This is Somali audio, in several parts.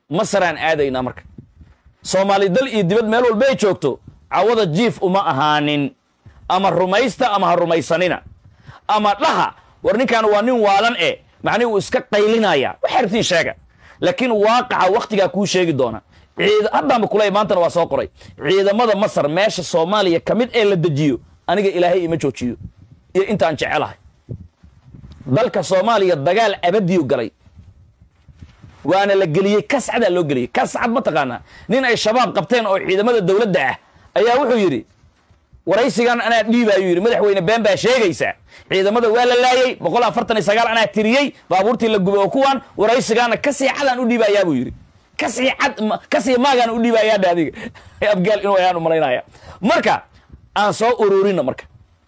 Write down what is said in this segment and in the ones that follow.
masaraan aadaynaa marka soomaali dal iyo dibad meel walba ay joogto cawada jiif uma ahaanin ama rumaysta ama ha rumaysanina ama dhaha war ninkan waa nin waalan e macnihi uu iska qaylinaya waxay rabtiin sheega laakiin waaqaca wakhtigaa kuu sheegi doona ciid haddaanba kuley maantana waa soo qoray ciidamada masar meesha soomaaliya ka mid ee la dejiyo aniga ilaahay ima joojiyo iyo intaan jecelahay dalka soomaaliya dagaal abadiyu galay waana la geliyey kascadaa loo geliyey kascad ma taqaanaa nin ay shabaab qabteen oo ciidamada dowladda ah ayaa wuxuu yidhi waraysigan anaa dhiibaayuu yidhi madaxweyne been baa sheegaysaa ciidamada waa la laayey boqol afartan iyo sagaal anaa tiriyey baabuurtii la gubay oo kuwan waraysigaana kasii cadaan u dhiibayaa buu yidhi kasii cad kasii maagaan u dhiibayaa dhe adiga abgaal inuu ayaan u malaynaya marka aan soo ururina marka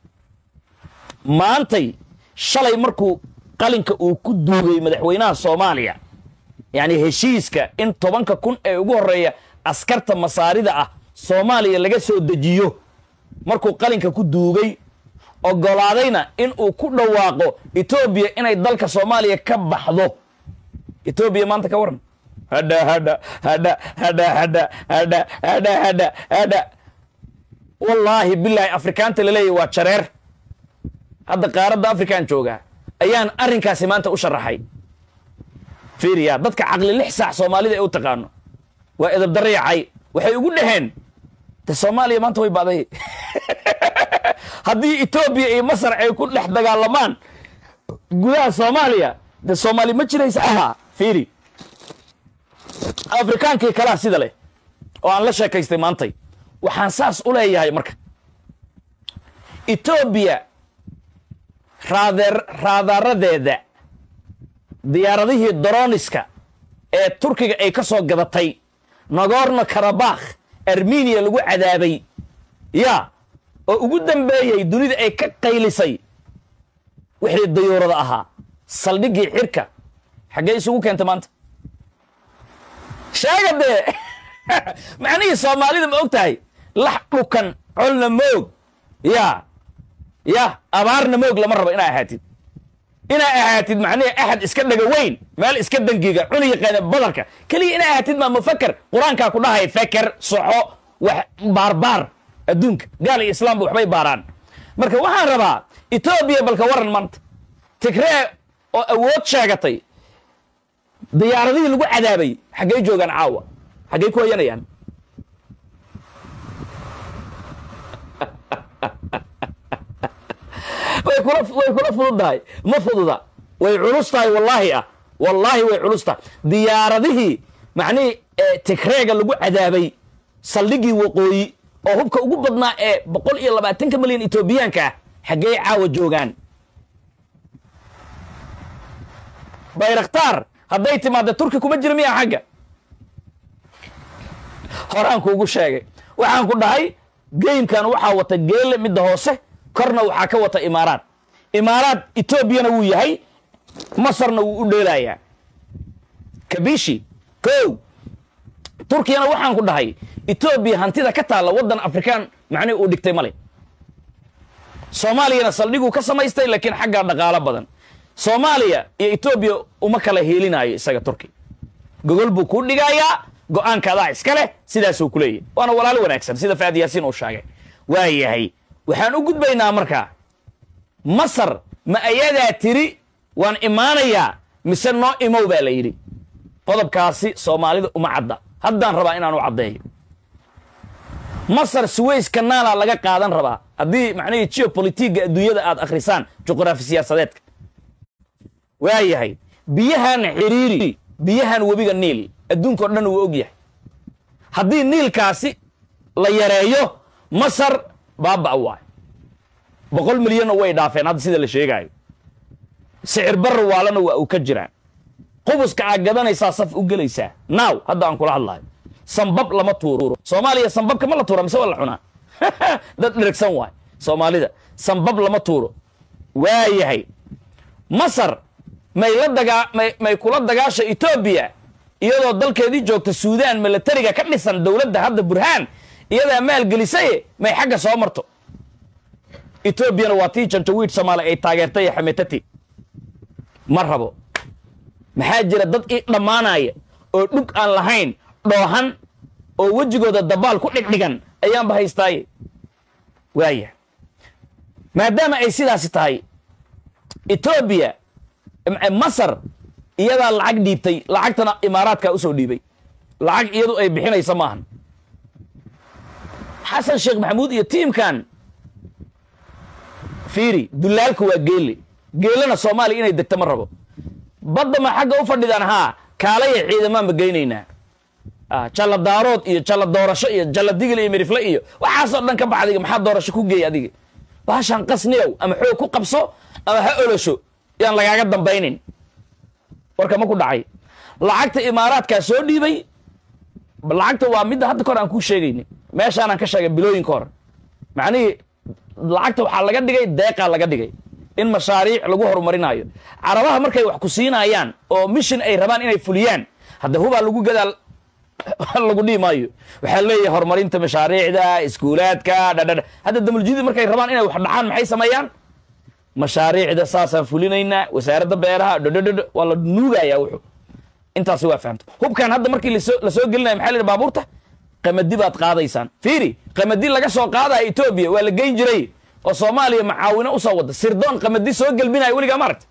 maantay shalay markuu qalinka uu ku duugay madaxweynaha soomaaliya yacni heshiiska in tobanka kun ee ugu horreeya askarta masaarida ah soomaaliya laga soo dejiyo markuu qalinka ku duugay ogolaadayna in uu ku dhawaaqo etoobiya inay dalka soomaaliya ka baxdo etoobiya maanta ka waran hadha hadha hadha hadha hadha hadha hadha hadha hadha wallaahi bilaahi afrikaanta laleeyahy waa jareer hadda qaaradda afrikaan joogaa ayaan arrinkaasi maanta u sharaxay fiiriya dadka caqli lix saac soomaalida ee u taqaano waa edabdarayacay waxay ugu dhaheen de soomaaliya maanta way baaday haddii etoobiya iyo masar ay ku dhex dagaalamaan gudaha soomaaliya de soomaali ma jiraysa ahaa fiiri afrikaankii kalaa sida leh oo aan la sheekaystay maantay waxaan saas u leeyahay marka etoobiya raadeer raadaaradeeda diyaaradihii doroniska ee turkiga ay ka soo gadatay nagorno karabakh armeniya lagu cadaabay ya oo ugu dambeeyey dunida ay ka qaylisay wixii dayuurada ahaa saldhiggii xirka xaggee isugu keentay maanta sheega dee macnihii soomaalida ma og tahay lax dhukan colna moog ya ya abaarna moog lama rabo inaa ahaatid inaa ahaatid macnihi axad iska dhaga weyn meel iska dangiga cuni yaqaana badarka keliya inaa ahaatid maa mufaker qur-aankaa ku dhahay feker soxo wax baarbaar adduunka gaal iyo islaamba waxbay baaraan marka waxaan rabaa etoobiya balka waran maanta tigree oo awood sheegatay diyaaradihii lagu cadaabay xaggay joogaan caawa xaggay ku hoyanayaan way kula way kula fududahay ma fududa way culus tahay wallaahi ah wallaahi way culus tahay diyaaradihii macnihii tigreega lagu cadaabay saldhiggii waqooyi oo hubka ugu badnaa ee boqol iyo labaatanka milyan etoobiyaanka ah xaggey caawa joogaan bayraktaar hadday timaadda turki kuma jira miyaa xagga horaan kuugu sheegay waxaan ku dhahay geymkan waxaa wata geele midda hoose korna waxaa ka wata imaaraad imaaraad etoobiyana wuu yahay masarna wuu u dheelayaa kabishi kow turkiyana waxaan ku dhahay etoobiya hantida ka taalla waddan afrikaan macnihi uu dhigtay male soomaaliyana saldhiguu ka samaystay laakiin xaggaa dhaqaalo badan soomaaliya iyo etoobiya uma kala heelinaayo isaga turki gogol buu kuu dhigayaa go-aanka adaa iska leh sidaasuu ku leeyahy waana walaalo wanaagsan sida faad yaasiin uu sheegay waa yahay waxaan u gudbaynaa markaa masar ma ayadaa tiri waan imaanayaa mise noo imow baa la yidhi qodobkaasi soomaalida uma cadda haddaan rabaa inaan u caddeeyo masar suways kanaalaa laga qaadan rabaa haddii macnihii geopolitiga adduunyada aad akhrisaan juqraafi siyaasadeedka waa yahay biyahan xiriiri biyahan webiga niil adduunka o dhan wuu og yahay haddii niilkaasi la yareeyo masar baaba' waayo boqol milyanna way dhaafeen hadda sida la sheegaayo sicir barra waalana waa uu ka jiraa qubuska aad gadanaysaa saf u gelaysaa naaw hadda aan kula hadlayo sambab lama tuuro soomaaliya sambabka ma la tuura mise waa la cunaa dad dherigsan waay soomaalida sambab lama tuuro waa yahay masar may la dagaa may may kula dagaasha etoobiya iyadoo dalkeedii joogta suudaan milatariga ka dhisan dowladda hadda burhaan iyadaa maalgelisaye may xagga soo marto etoobiyana waa tii janjawiid soomaali ay taageertay ee xametati ma rabo maxaa jira dad ii dhammaanaya oo dhug aan lahayn dhoohan oo wejigooda dabaal ku dhigdhigan ayaanba haystaaye waaya maadaama ay sidaasi tahay etoobiya masar iyadaa lacag dhiibtay lacagtana imaaraadkaa usoo dhiibay lacag iyadu ay bixinaysa maahan xasan sheekh maxamuud iyo tiimkan fiiri dulaalka waa geelle geelena soomaaliya inay degto ma rabo badda ma xagga u fadhidaan haa kaalaya ciidamaan ma geynaynaa jalla daarood iyo jalla doorasho iyo jalla digil iyo mirifle iyo waxaasoo dhan ka bax adiga maxaa doorasho ku geey adiga baashaan qasniyow ama xoog ku qabso ama ha olosho yaan lagaaga dambaynin warka ma ku dhacay lacagta imaaraadkaa soo dhiibay lacagta waa midda hadda kahor aan kuu sheegayni meeshaanaan ka sheegay bilooyinka hor macnihii lacagta waxaa laga dhigay deeqaa laga dhigay in mashaariic lagu horumarinayo carabaha markay wax ku siinayaan oo mishin ay rabaan inay fuliyaan hadda hubaa lagu gadaal lagu dhihi maayo waxaa leeyahay horumarinta mashaariicda iskuulaadka dhadhadha hadda damuljidid markay rabaan inay wax dhacaan maxay sameeyaan mashaariicda saasaan fulinaynaa wasaaradda beeraha dhadhadhadh waa la nuugayaa wuxuu intaasi waa fahamta hubkan hadda markii lasoo lasoo gelinaya maxaa la yidhi baabuurta qamadi baad qaadaysaan fiiri qamadi laga soo qaadaya etoobiya waa la geyn jiray oo soomaaliya macaawino usoo wada sirdoon qamadi soo gelbinaya weligaa maaragta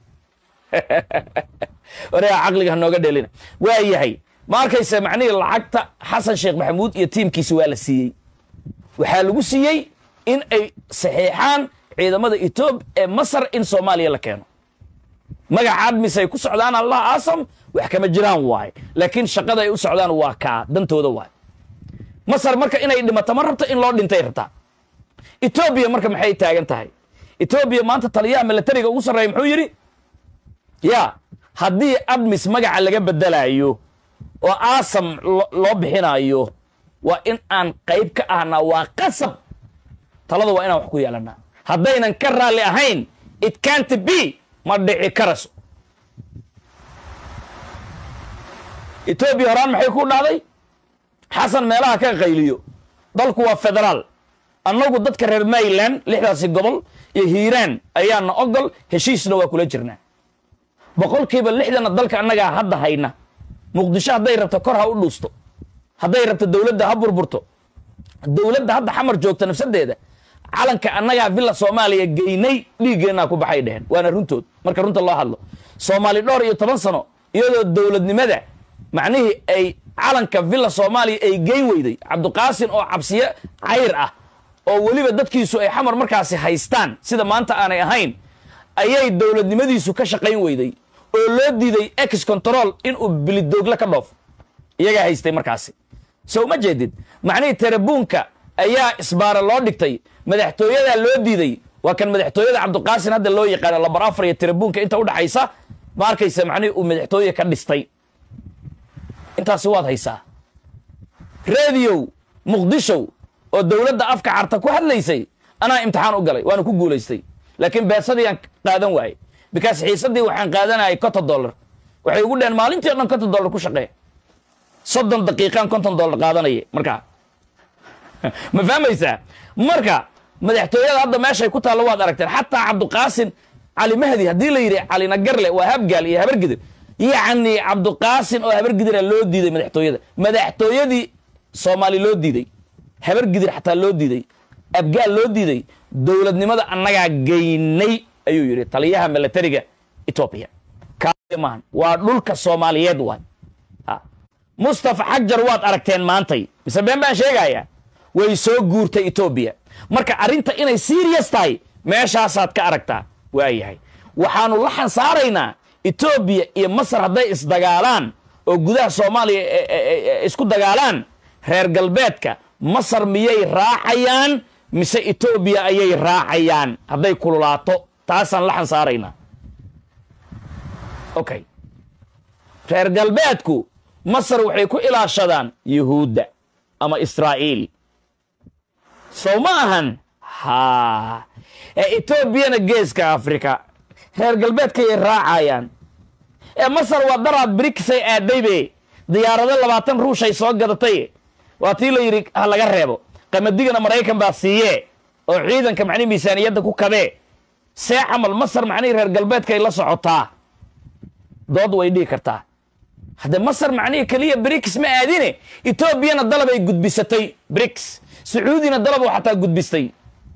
wareega caqliga hanooga dheelina waa yahay ma arkaysa macnihii lacagta xasan sheekh maxamuud iyo tiimkiisa waa la siiyey waxaa lagu siiyey in ay saxiixaan ciidamada etoob ee masar in soomaaliya la keeno magacaad mise ay ku socdaan allah aasam wax kama jiraan waaye laakiin shaqada ay u socdaan waa kaa dantooda waaye masar marka inay dhimato ma rabto in loo dhintay rabtaa etoobiya marka maxay taagan tahay etoobiya maanta taliyaha milatariga ugu sarreeya muxuu yidhi ya haddii admis magaca laga bedelayo oo aasam loo bixinayo waa in aan qayb ka ahnaa waa qasab talada waa inaan wax ku yeelanaa haddaynan ka raalli ahayn it cant b ma dhici karaso etoobiya horaan maxay ku dhacday xasan meelaha ka qayliyo dalku waa federaal annagu dadka reer mayland lixdaasi gobol iyo hiiraan ayaana ogol heshiisna waa kula jirnaa boqolkiiba lixdana dalka annagaa hadda hayna muqdisho hadday rabto kor ha u dhuusto hadday rabto dowladda ha burburto dowladda hadda xamar joogta nafsadeeda calanka annagaa villa soomaaliya geynay dhiiggeennaa ku baxay dheheen waana runtood marka runta loo hadlo soomaali dhowr iyo toban sano iyadoo dowladnimada macnihii ay calanka villa soomaaliya ay geyn weyday cabdiqaasin oo cabsiye cayr ah oo weliba dadkiisu ay xamar markaasi haystaan sida maanta aanay ahayn ayay dowladnimadiisu ka shaqayn weyday oo loo diiday ex control inuu bilidoogle ka dhoof iyagaa haystay markaasi so ma jeedid macnihii terabuunka ayaa isbaara loo dhigtay madaxtooyadaa loo diiday waa kan madaxtooyada cabdiqaasin hadda loo yaqaano lambar afar iyo terabuunka inta udhaxaysa ma arkaysa macnihii uu madaxtooye ka dhistay intaasi waad haysaa rediyow muqdishow oo dowladda afka carta ku hadlaysay anaa imtixaan u galay waana ku guulaystay laakiin beesadii aan qaadan waayey bikaas xiisadii waxaan qaadanayay konton dollar waxay ugu dheheen maalintii o dhan konton dollar ku shaqee soddon daqiiqaan konton dollar qaadanaya markaa ma fahmaysaa marka madaxtooyada hadda meeshay ku taallo waad aragteen xataa cabdiqaasin cali mahdi haddii la yidhi cali nagarle waa habgaal iyo habargidir yacni cabdiqaasin oo habargidira loo diiday madaxtooyada madaxtooyadii soomaali loo diiday habargidir xataa loo diiday abgaal loo diiday dowladnimada annagaa geynay ayuu yidhi taliyaha milatariga etoobiya maahan waa dhulka soomaaliyeed waay mustafa xajar waad aragteen maantay mise been baan sheegayaa way soo guurtay etoobiya marka arrinta inay serious tahay meeshaasaad ka aragtaa waayahay waxaanu la xansaaraynaa etoobiya iyo masar hadday isdagaalaan oo gudaha soomaaliya isku dagaalaan reer galbeedka masar miyay raacayaan mise etoobiya ayay raacayaan hadday kululaato taasaan la xansaaraynaa okay reer galbeedku masar waxay ku ilaashadaan yuhuudda ama israa'iil sow ma ahan ha ee etoobiyana geeska afrika reer galbeedkayay raacayaan ee masar waa daraad brikisay aadaybe diyaarado labaatan ruushay soo gadatay waa tii la yidhi ha laga reebo qamadigana maraykan baa siiyee oo ciidanka macnihi miisaaniyadda ku kabee see camal masar macnihii reer galbeedkay la socotaa dood way dhihi kartaa hadde masar macnihii keliya brics ma aadine etoobiyana dalab ay gudbisatay brics sacuudina dalabuu xataa gudbistay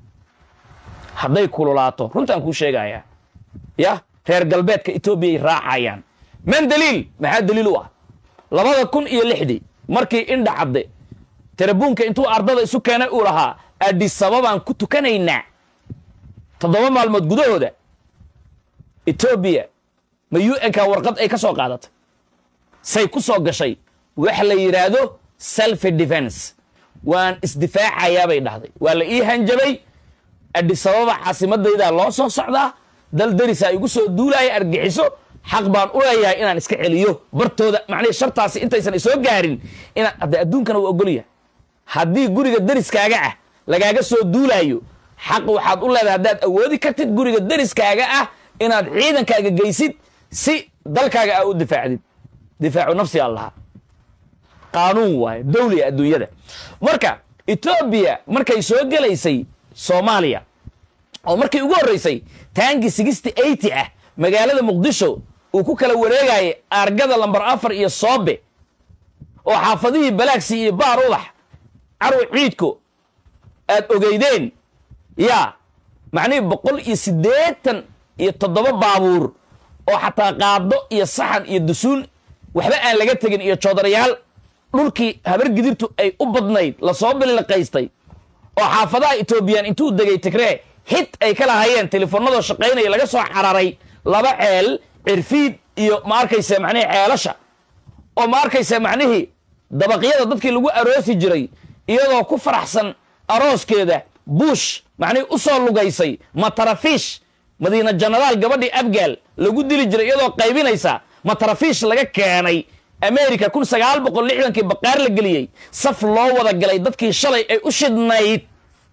hadday kululaato runtaan kuu sheegayaa ya reer galbeedka etoobiyay raacayaan man daliil maxaa daliil u ah labada kun iyo lixdii markii indha cadde tarabuunka intuu ardada isu keenay uu lahaa adisababaan ku tukanaynaa toddoba maalmood gudahooda etoobiya ma u nka warqad ay ka soo qaadatay say ku soo gashay wax la yidhaahdo self defense waan isdifaacayaa bay dhahday waa la ii hanjabay adisababa caasimadaydaa loo soo socdaa dal darisaa igu soo duulaaya argixiso xaq baan u leeyahay inaan iska celiyo bartooda macnihii shartaasi intaysan isoo gaarin inaan hadde adduunkana waa ogolyahay haddii guriga dariskaaga ah lagaaga soo duulaayo xaq waxaad u leedahay haddaad awoodi kartid guriga dariskaaga ah inaad ciidankaaga geysid si dalkaaga aa u difaacdid difaacu nafsi allaha qaanuun waaye dawliga adduunyada marka etoobiya markay soo gelaysay soomaaliya oo markii ugu horreysay taangi sixty eighty ah magaalada muqdisho uu ku kala wareegayay argada lambar afar iyo soobe oo xaafadihii balaagsi iyo baar ubax carwi ciidko aad ogeydeen yaa macnihii boqol iyo siddeetan iyo toddoba baabuur oo xataa qaado iyo saxan iyo dusuun waxba aan laga tegin iyo joodarayaal dhulkii habar gidirtu ay u badnayd lasoo billiqaystay oo xaafadaha etoobiyaan intuu degay tigree hit ay ka lahayeen telefoonadoo shaqaynaya laga soo cararay laba ceel cirfiid iyo ma arkayse macnihii ceelasha oo ma arkayse macnihii dabaqyada dadkii lagu aroosi jiray iyadoo ku faraxsan arooskeeda buush macnihii u soo lugaysay matarafiish madiina janaraal gabadhii abgaal lagu dili jiray iyadoo qaybinaysa matarafiish laga keenay america kun sagaal boqol lixdankii baqaar la geliyey saf loo wada galay dadkii shalay ay u shidnayd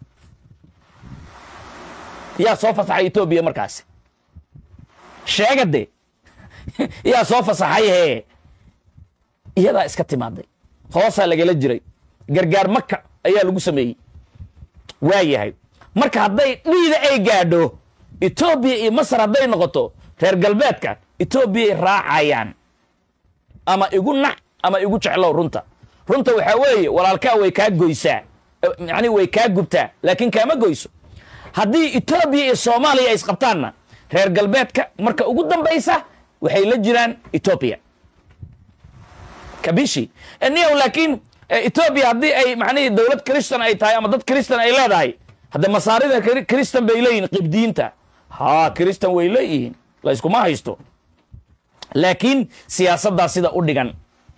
yaa soo fasaxay etoobiya markaasi sheegade yaa soo fasaxay hee iyadaa iska timaaday hoosaa lagala jiray gargaar maka ayaa lagu sameeyey waa yahay marka hadday dhiida ay gaadho etoobiya iyo masar hadday noqoto reer galbeedka etoobiyay raacayaan ama igu nac ama igu jeclow runta runta waxaa weeye walaalkaa way kaa goysaa yani way kaa gubtaa laakiin kaama goyso haddii etoobiya iyo soomaaliya ay isqabtaanna reer galbeedka marka ugu dambaysa waxay la jiraan etoobiya kabishi niyow laakiin etoobiya haddii ay macnihii dowlad kristan ay tahay ama dad kristan ay leedahay hadde masaarida kristan bay leeyihin qibdiyiinta ha kristan way leeyihiin la yskuma haysto laakiin siyaasaddaa sida u dhigan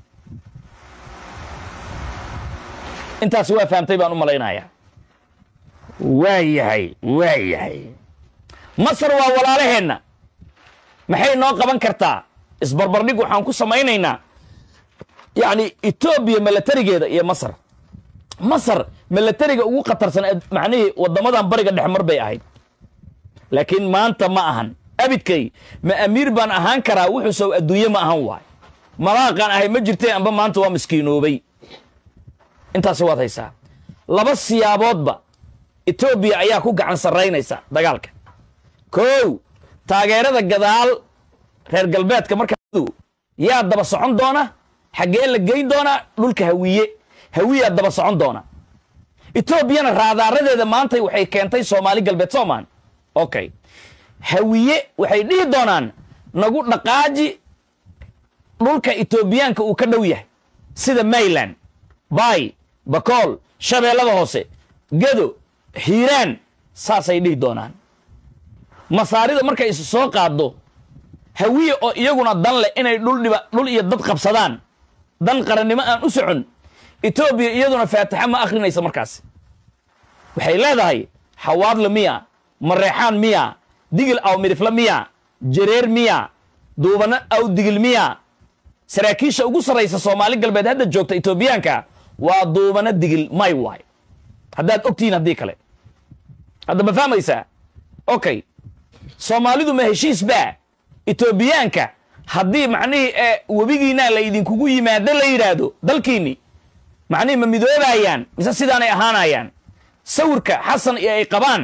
intaas waa fahamtay baan u malaynayaa waa yahay waa yahay masar waa walaalaheenna maxay noo qaban kartaa isbarbardhig waxaan ku samaynaynaa yacni etoobiya milatarigeeda iyo masar masar milatariga ugu khatarsan macnihii waddamadan bariga dhexmar bay ahayd laakiin maanta ma ahan abidkay ma amiir baan ahaan karaa wuxuu sow adduunye ma ahan waay malaaqaan ahay ma jirteen amba maanta waa miskiinoobay intaasi waad haysaa laba siyaaboodba etoobiya ayaa ku gacan sarraynaysa dagaalka kow taageerada gadaal reer galbeedka markaa yaa daba socon doona xaggee la geyn doonaa dhulka hawiye hawiyaa daba socon doona etoobiyana raadaaradeeda maantay waxay keentay soomaali galbeed soomaan okay hawiye waxay dhihi doonaan nagu dhaqaaji dhulka etoobiyaanka uu ka dhow yahay sida mayland bay bakool shabeellada hoose gedo hiiraan saasay dhihi doonaan masaarida markay is soo qaaddo hawiye oo iyaguna dan leh inay dhul dhiba dhul iyo dad qabsadaan dan qarannimo aan u socon etoobiya iyaduna faatixa ma akhrinaysa markaas waxay leedahay xawaadle miya mareexaan miya digil aw midifle miya jareer miya duubano aw digil miya saraakiisha ugu sarraysa soomaali galbeed hadda joogta etoobiyaanka waa duubano digil may waay haddaad ogtihiin haddii kale hadda ma fahmaysaa okay soomaalidu ma heshiis baa etoobiyaanka haddii macnihii ee webigiinaa la idinkugu yimaado la yidhaahdo dalkiinni macnihii ma midoobayaan mise sidaanay ahaanayaan sawirka xasan iyo ay qabaan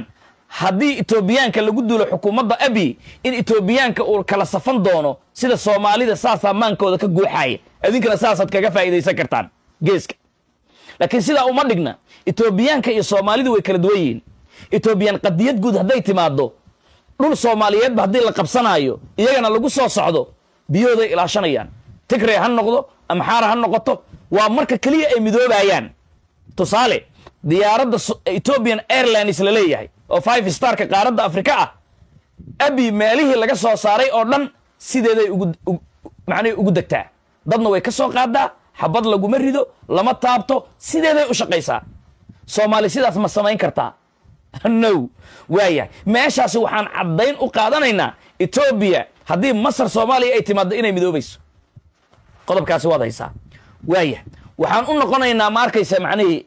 haddii etoobiyaanka lagu duulo xukuumadda abi in etoobiyaanka uu kala safan doono sida soomaalida saasaa maankooda ka guuxaaya idinkana saasaad kaga faa'iidaysan kartaan geeska laakiin sidaa uma dhigna etoobiyaanka iyo soomaalidu way kala duwan yihiin etoobiyaan qadiyad guud hadday timaaddo dhul soomaaliyeedba haddii la qabsanaayo iyagana lagu soo socdo biyahooday ilaashanayaan tigrey ha noqdo amxaara ha noqoto waa marka keliya ay midoobayaan tusaale diyaaradda ethiopian airlines la leeyahay oo five starka qaaradda afrika ah abi meelihii laga soo saaray oo dhan sideeday ugu macnihi ugu degtaa dadna way ka soo qaadaa xabad laguma rido lama taabto sideeday u shaqaysaa soomaali sidaas ma samayn kartaa no waayahay meeshaasi waxaan caddayn u qaadanaynaa etoobiya haddii masar soomaaliya ay timaaddo inay midoobayso qodobkaasi waad haysaa waayah waxaan u noqonaynaa ma arkaysa macnihii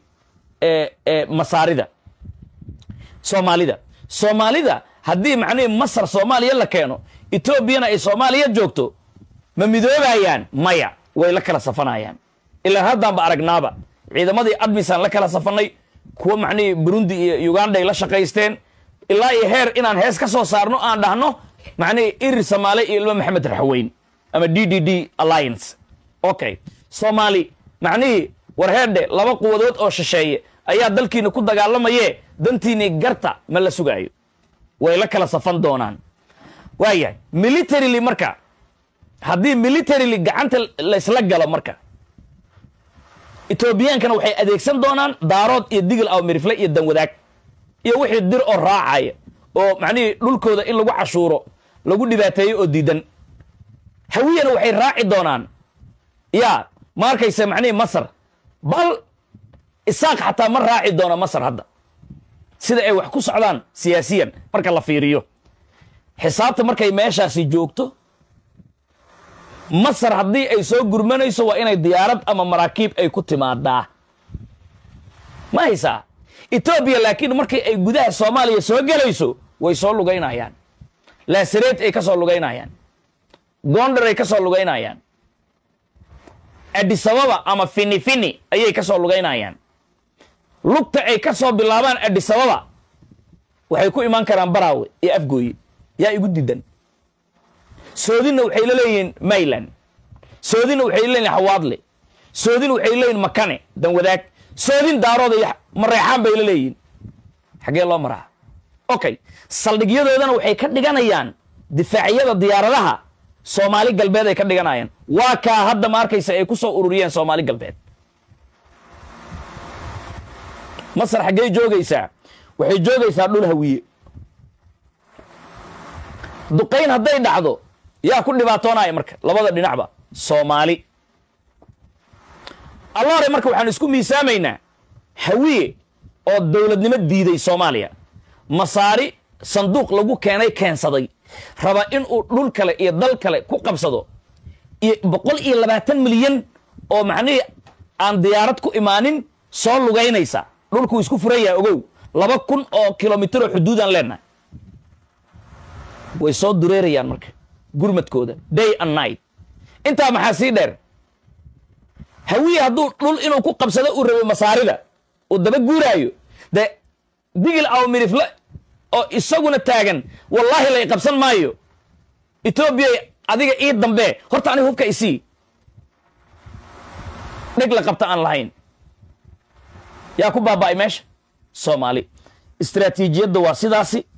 masaarida soomaalida soomaalida haddii macnihii masar soomaaliya la keeno etoobiyana ay soomaaliya joogto ma midoobayaan maya way la kala safanayaan ilaan haddaanba aragnaaba ciidamadii admisaan la kala safannay kuwa macnihii burundi iyo uganda ay la shaqaysteen ilaa iyo heer inaan hees ka soo saarno aan dhahno macnihii irir samaale iyo ilmo maxamed raxweyn ama d d d alliance okay soomaali macnihii war heerdhe laba quwadood oo shisheeye ayaa dalkiina ku dagaalamaye dantiinii garta ma la sugaayo way la kala safan doonaan waayahay militarily marka haddii militarily gacanta laysla galo marka etoobiyaankana waxay adeegsan doonaan daarood iyo digil aw mirifle iyo danwadaag iyo wixii dir oo raacaya oo macnihii dhulkooda in lagu cashuuro lagu dhibaateeyo oo diidan hawiyana waxay raaci doonaan yaa ma arkaysa macnihii masar bal isaaq xataa ma raaci doona masar hadda sida ay wax ku socdaan siyaasiyan marka la fiiriyo xisaabta markay meeshaasi joogto masar haddii ay soo gurmanayso waa inay diyaarad ama maraakiib ay ku timaadaa ma haysaa etoobiya laakiin markii ay gudaha soomaaliya soo gelayso way soo lugaynayaan laasareed ay ka soo lugaynayaan gondar ay ka soo lugaynayaan adisababa ama fini fini ayay ka soo lugaynayaan lugta ay ka soo bilaabaan adisababa waxay ku imaan karaan baraawe iyo afgooye yaa igu diidan soodinna waxay la leeyihiin mayland soodinna waxay leeyihin hawaadle soodin waxay leeyihin makane danwadaag soodin daarooda iyo mareexaan bay la leeyihiin xaggee loo maraa okay saldhigyadoodana waxay ka dhiganayaan difaacyada diyaaradaha soomaali galbeed ay ka dhiganayaan waa kaa hadda ma arkaysa ay ku soo ururiyeen soomaali galbeed masar xaggey joogaysaa waxay joogaysaa dhul hawiye duqayn hadday dhacdo yaa ku dhibaatoonaya marka labada dhinacba soomaali allaare marka waxaan isku miisaamaynaa hawiye oo dowladnimo diiday soomaaliya masaari sanduuq lagu keenay keensaday raba inuu dhul kale iyo dal kale ku qabsado iyo boqol iyo labaatan milyan oo macnihii aan diyaarad ku imaanin soo lugaynaysa dhulkuu isku furan yahay ogow laba kun oo kilomitr xuduudaan leenahay way soo dureerayaan marka gurmadkooda day and night intaa maxaa sii dheer hawiye hadduu dhul inuu ku qabsado uu rabo masaarida uu daba guuraayo dee digil aw mirifle oo isaguna taagan wallaahi lay qabsan maayo etoobiya adiga ii dambe horta aniga hubka isii dheg la qabta aan lahayn yaa ku baaba'ay meesha soomaali istraatiijiyadda waa sidaasi